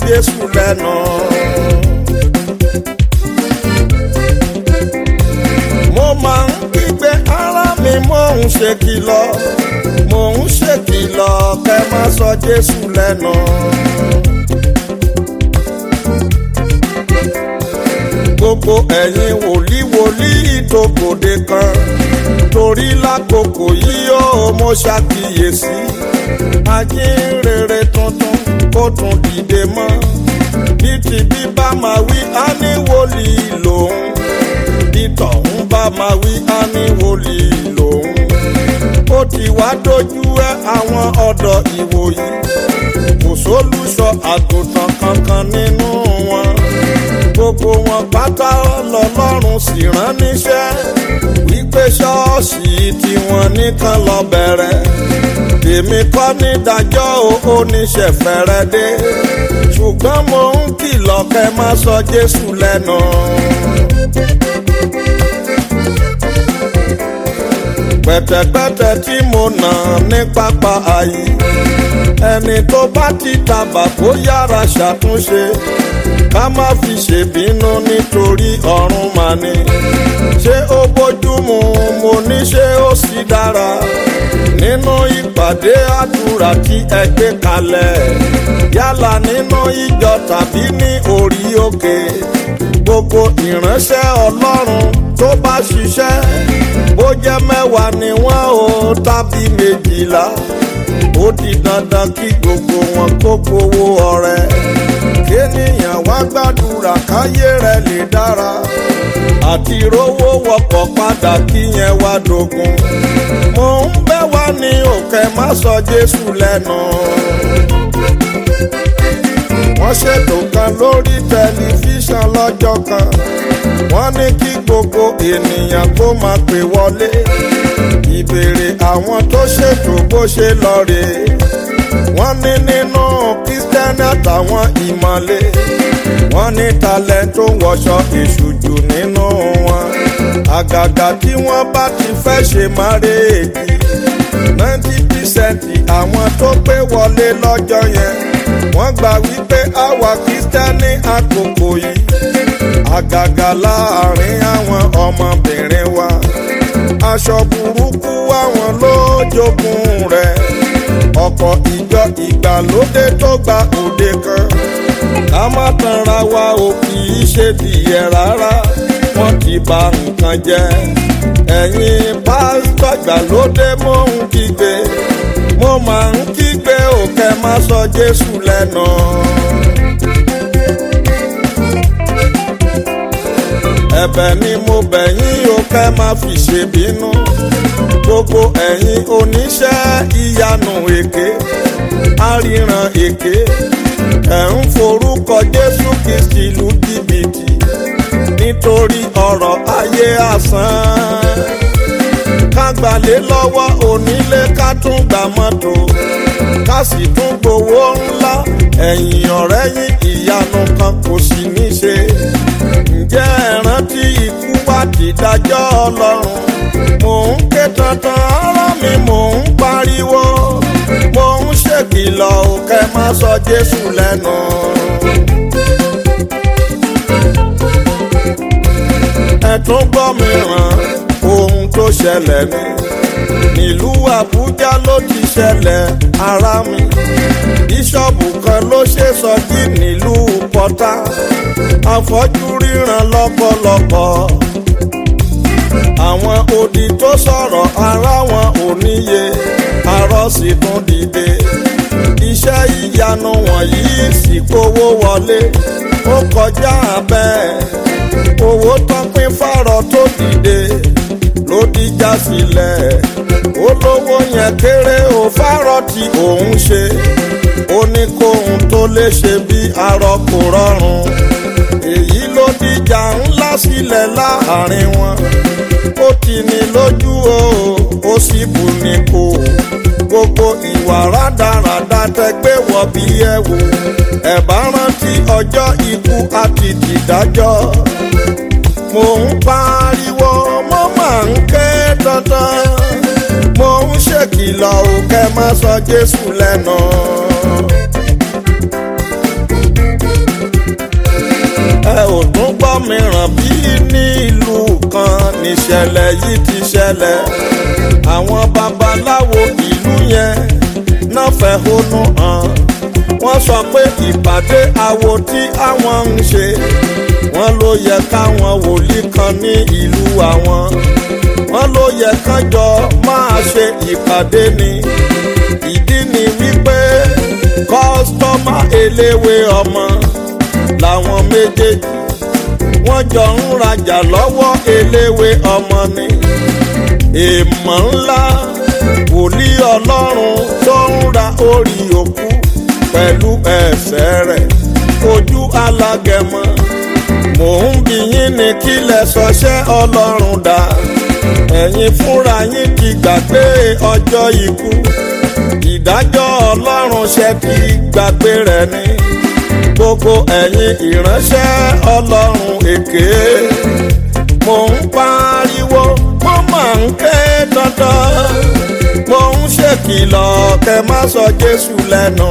Jésù lẹ́nu. mo máa ń kígbe ara mi mò ń ṣe kìlọ̀ mò ń ṣe kìlọ̀ kẹ́ má sọ Jésù lẹ́nu. gbogbo ẹ̀yin wòlíì wòlíì tó gbòde kan torí lákòókò yìí ó mo ṣàkíyèsí ajínrere tuntun kó tún dìde mọ́ bí ti bí bá máa wí á ní wòlíì lòun bí tọ̀hún bá máa wí á ní wòlíì lòun ó ti wá dojú ẹ àwọn ọ̀dọ́ ìwòyí kò sólùṣọ́ àgùntàn kankan nínú wọn gbogbo wọn pátá lọ́lọ́run sì rán níṣẹ́ wípé ṣọ́ọ̀ṣì tiwọn nìkan lọ bẹ̀rẹ̀ èmi kọ́ nídàjọ́ oníṣẹ́ fẹ́rẹ́ dé ṣùgbọ́n mo ń kìlọ̀ kẹ́ má sọ Jésù lẹ́nu. pẹ̀tẹ̀pẹ̀tẹ̀ tí mo nà ní pápá ayé ẹni tó bá ti tàbà kó yára ṣàtúnṣe ká má fi ṣèbínú nítorí ọ̀run mà ní. ṣé ó bójúmu mo ní ṣé ó sì dára nínú ìpàdé àdúrà tí ẹ gbé kalẹ̀ yálà nínú ìjọ tàbí ní orí òkè gbogbo ìránṣẹ́ ọlọ́run tó bá ṣiṣẹ́ bó jẹ́ mẹ́wàá ni wọ́n ò tàbí méjìlá ó di dandan kí gbogbo wọn kó gbowó ọrẹ kéèyàn wá gbàdúrà káyé rẹ̀ lè dára àti rówó wọkọ̀ padà kíyẹn wá dogun mo ń bẹ̀ wá ní òkè má sọ Jésù lẹ́nu wọ́n ṣètò kan lórí tẹlifíṣàn lọ́jọ́ kan wọ́n ní kí gbogbo ènìyàn kó máa pè wọlé ìbéèrè àwọn tó ṣètò bó ṣe lọ rèé wọ́n ní nínú kírísítẹ́nì àtàwọn ìmọ̀le wọ́n ní talẹ̀ tó wọṣọ èṣù jù nínú wọn àgàgà tí wọ́n bá ti fẹ́ ṣe márèèjì ninety percent àwọn tó pé wọlé lọ́jọ́ yẹn wọ́n gbà wípé àwa kírísítẹ́nì àkókò yìí àgàgà láàrin àwọn ọmọbìnrin wa aṣọ burúkú àwọn ló jogún rẹ̀ ọ̀pọ̀ ìjọ ìgbàlódé tó gba òde kan ká má tanra wa ò kì í ṣe tìyẹ rárá wọ́n ti bà nǹkan jẹ́ ẹ̀yin pásítọ̀ ìgbàlódé mò ń kígbe mo máa ń kígbe òkè má sọ Jésù lẹ́nu. ẹ̀bẹ̀ ni mo bẹ̀ yín o kẹ́ má fi ṣèbínú gbogbo ẹ̀yin oníṣẹ́ ìyanu èké àríran èké ẹ̀ ń forúkọ Jésù Kristi lu jìbìtì nítorí ọ̀rọ̀ ayé asán ká gbalé lọ́wọ́ onílé ká tún gba mọ́tò ká sì tún gbowó ńlá ẹ̀yìn ọ̀rẹ́ yín ìyanu kan kò sì ní ṣe ǹjẹ́ ẹ rántí ikú wá ti dájọ́ ọlọ́run mò ń ké tantan ara mi mò ń pariwo mò ń ṣèkìlọ̀ òkè má sọ Jésù lẹ́nu. ẹ tún gbọ́ mi ràn ohun tó ṣẹlẹ̀ ni nílùú Àbújá ló ti ṣẹlẹ̀ ara mi bíṣọ̀bù kan ló ṣe sọjí nílùú Pọ́tà afọ́jú ríran lọ́pọ̀lọpọ̀ àwọn odi tó sọ̀rọ̀ ara wọn ò níye arọ́ sì tún dìde iṣẹ́ ìyanu wọ̀nyí sì kówó wọlé ó kọjá bẹ́ẹ̀ owó tán pín fárọ tó dìde ló dìjà sílẹ̀ olówó yẹn kéré ó fárọ tí òun ṣe ó ní kóhun tó lè ṣe bí arọ kò rọrùn èyí ló dìjà ńlá sílẹ̀ láàrin wọn ó ti ní lójú o ó sì bù ní kò gbogbo ìwà rádaràda tẹgbẹ́ wọ bí ẹ wò ẹ bá rántí ọjọ́ ikú àti tìdájọ́ mo ń pariwo mo máa ń ké dandan mo ń ṣèkìlọ̀ òkè má sọ Jésù lẹ́nu. ibòmíràn bí ní ìlú kan níṣẹ̀lẹ̀ yìí ti ṣẹlẹ̀ àwọn babaláwo ìlú yẹn náà fẹ̀hónú hàn wọ́n sọ pé ìpàdé awo tí àwọn ń ṣe wọ́n ló yẹ káwọn wòlíì kan ní ìlú àwọn wọ́n ló yẹ kán jọ máa ṣe ìpàdé ni ìdí ni wípé kọ́sítọ́mà eléwé ọmọ làwọn méjèèjì wọ́n jọ ń rajà lọ́wọ́ eléwé ọmọ ni èèmọ̀ ńlá wòlíì ọlọ́run tó ń ra orí òkú pẹ̀lú ẹsẹ̀ rẹ̀ ojú alágẹmọ mò ń bi yín ní kílẹ̀ sọṣẹ́ ọlọ́run dá ẹ̀yin fúnra yín ti gbàgbé ọjọ́ ikú ìdájọ́ ọlọ́run ṣe ti gbàgbé rẹ̀ ni gbogbo ẹ̀yin ìránṣẹ́ ọlọ́run èké mò ń pariwo mo máa ń ké dandan mo ń ṣèkìlọ̀ kẹ́ má sọ Jésù lẹ́nu.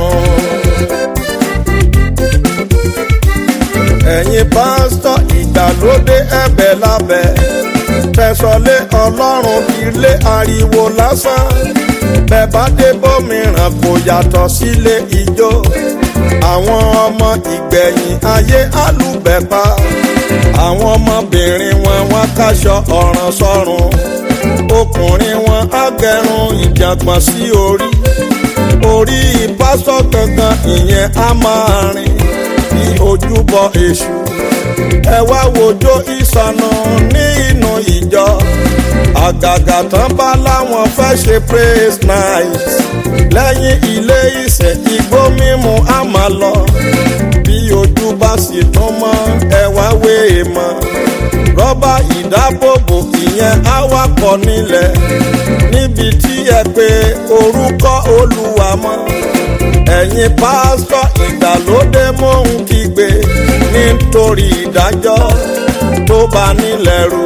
ẹ̀yin pásítọ̀ ìgbàlódé ẹ̀bẹ̀ lábẹ́ tẹ̀sọ̀lé ọlọ́run ilé ariwo lásán bẹ́ẹ̀ bá dé bómìíràn kò yàtọ̀ sílé ijó àwọn ọmọ ìgbẹ̀yìn ayé alùbẹ̀pà àwọn ọmọbìnrin wọn wọn káṣọ ọ̀ràn sọ́run ọkùnrin wọn á gẹrun ìjàngbọ̀n sí orí orí pásítọ̀ gangan ìyẹn á máa rìn bí ojúbọ èṣù ẹ wá wojó ìsọnù ní inú ìjọ àgàgà tán bá láwọn fẹ́ ṣe praise night lẹ́yìn ilé ìsẹ̀ igbó mímu á máa lọ bí ojú bá sì tún mọ́ ẹ wá wé e mọ́ rọ́bà ìdábòbò ìyẹn á wá pọ̀ nílẹ̀ níbi tí ẹ pé orúkọ olúwa mọ́ ẹ̀yin pásítọ̀ ìgbàlódé mò ń kígbe nítorí ìdájọ́ tó bá nílẹ̀ rò.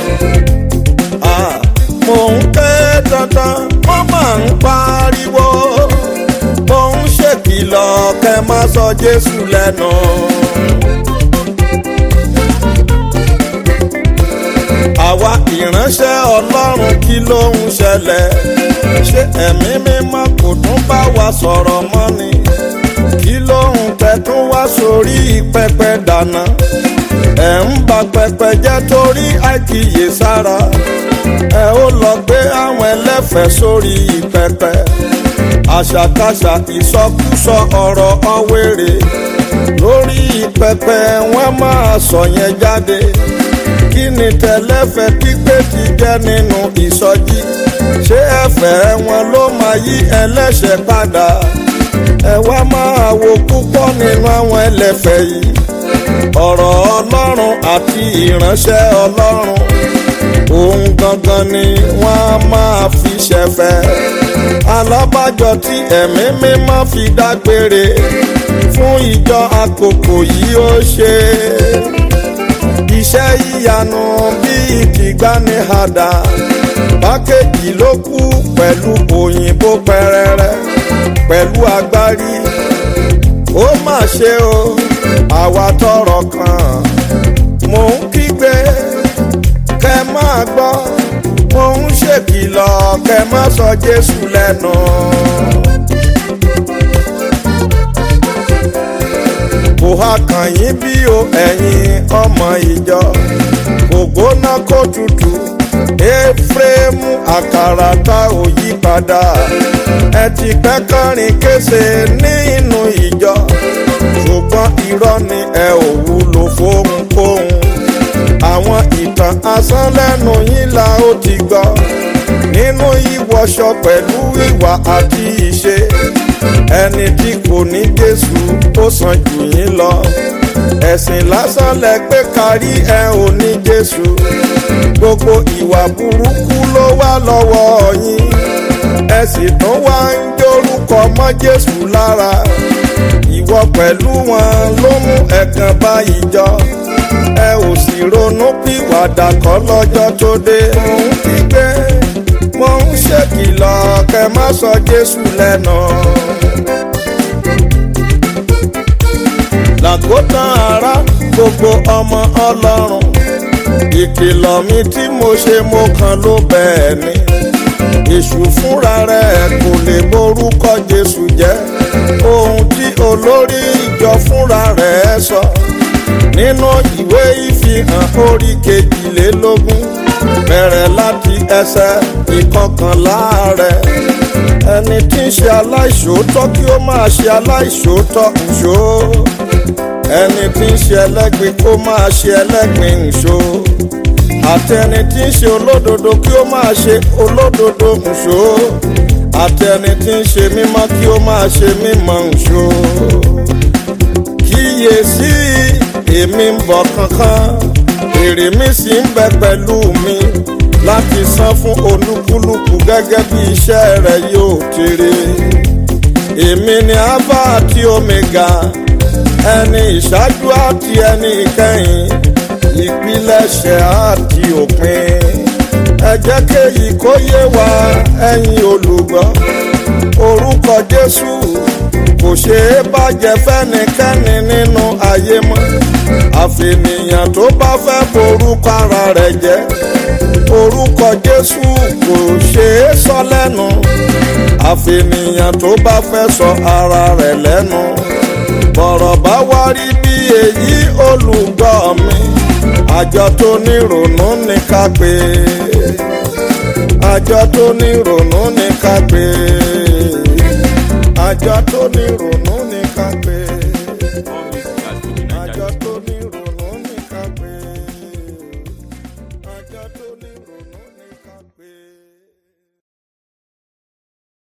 mò ń ké dandan wọ́n máa ń pariwo mò ń ṣèkìlọ̀ kẹ́ má sọ Jésù lẹ́nu. àwa ìránṣẹ́ Ọlọ́run kí ló ń ṣẹlẹ̀ ṣé ẹ̀mí mímọ́ kò tún bá wa sọ̀rọ̀ mọ́ ni kí ló ń tẹ̀tún wá sórí pẹpẹ dáná ẹ̀ ń ba pẹpẹ jẹ́ torí àìkíyèsára ẹ ó lọ gbé àwọn ẹlẹ́fẹ̀ẹ́ sórí pẹpẹ àṣàkáṣà ìsọkúsọ ọ̀rọ̀ ọ̀wẹ́rẹ́ lórí pẹpẹ wọ́n máa sọ yẹn jáde kí ni tẹlẹ́fẹ̀ pípé ti jẹ́ nínú ìsọjí ṣé ẹ̀fẹ̀ wọn ló máa yí ẹlẹ́ṣẹ̀ padà ẹ wá máa wo púpọ̀ nínú àwọn ẹlẹ́fẹ̀ yìí ọ̀rọ̀ ọlọ́run àti ìránṣẹ́ ọlọ́run òun gangan ni wọ́n á máa fi ṣẹ̀fẹ̀ alábàjọ tí ẹ̀mí mímọ́ fi dágbére fún ìjọ àkókò yìí ó ṣe iṣẹ́ ìyanu bíi tìgbanihàdà pákéjì ló kú pẹ̀lú òyìnbó pẹrẹrẹ pẹ̀lú agbárí ó mà ṣe o àwa tọrọ kan mò ń kígbe kẹ máa gbọ́ mò ń ṣèkìlọ̀ kẹ má sọ Jésù lẹ́nu. kò ha kàn yín bí o ẹ̀yin ọmọ ìjọ kò gbóná kó tutù éfrémù àkàrà tá ò yí padà ẹ ti pẹ́ kọrin kése nínú ìjọ ṣùgbọ́n irọ́ ni ẹ ò wúlò fóhunkóhun àwọn ìtàn asán lẹ́nu yín la ó ti gbọ́ nínú ìwọṣọ pẹ̀lú ìwà àti ìṣe ẹni tí kò ní Jésù ó sàn jù yín lọ ẹ̀sìn lásán lẹ gbé kárí ẹ ò ní Jésù gbogbo ìwà burúkú ló wà lọ́wọ́ yín ẹ sì tún wá ń jórúkọ mọ́ Jésù lára ìwọ pẹ̀lú wọn ló mú ẹ̀gàn bá ìjọ ẹ ò sì ronú pìwàdà kọ́ lọ́jọ́ tó dé mò ń kígbe mo ń ṣèkìlọ̀ kẹ́ má sọ Jésù lẹ́nu. làgótán ara gbogbo ọmọ ọlọ́run ìkìlọ̀ mi tí mo ṣe mo kàn ló bẹ́ẹ̀ ni èṣù fúnra rẹ̀ kò lè borúkọ jésù jẹ́ ohun tí olórí ìjọ fúnra rẹ̀ sọ nínú ìwé ìfihàn orí kejìlélógún bẹ̀rẹ̀ láti ẹsẹ̀ ìkọkànlá rẹ̀ ẹni tí ń ṣe aláìṣòótọ́ kí ó máa ṣe aláìṣòótọ́ nṣó ẹni tí ń ṣe ẹlẹ́gbin kó máa ṣe ẹlẹ́gbin nṣó àtẹni tí ń ṣe olódodo kí ó máa ṣe olódodo nṣó àtẹni tí ń ṣe mímọ́ kí ó máa ṣe mímọ́ nṣó kíyèsí èmi ń bọ̀ kankan èrè mi sì ń bẹ pẹ̀lú mi láti san fún olúkúlùkù gẹ́gẹ́ bí iṣẹ́ rẹ̀ yóò kéré èmi ni alpha àti omega ẹni ìṣáájú àti ẹni ìkẹyìn ìpilẹ̀ṣẹ̀ àti òpin ẹ jẹ́ kéyìí kó yé wa ẹ̀yin olùgbọ́ orúkọ jésù kò ṣeé bàjẹ́ fẹ́nikẹ́ni nínú ayé mọ́ àfẹnìyàn tó bá fẹ́ borúkọ ara rẹ̀ jẹ́ orúkọ jésù kò ṣeé sọ lẹ́nu àfẹnìyàn tó bá fẹ́ sọ ara rẹ̀ lẹ́nu bọ̀rọ̀ bá wá rí bí èyí olùgbọ́ mi àjọ tó ní ronú ní ká pé àjọ tó ní ronú ní ká pé àjọ tó ní ronú.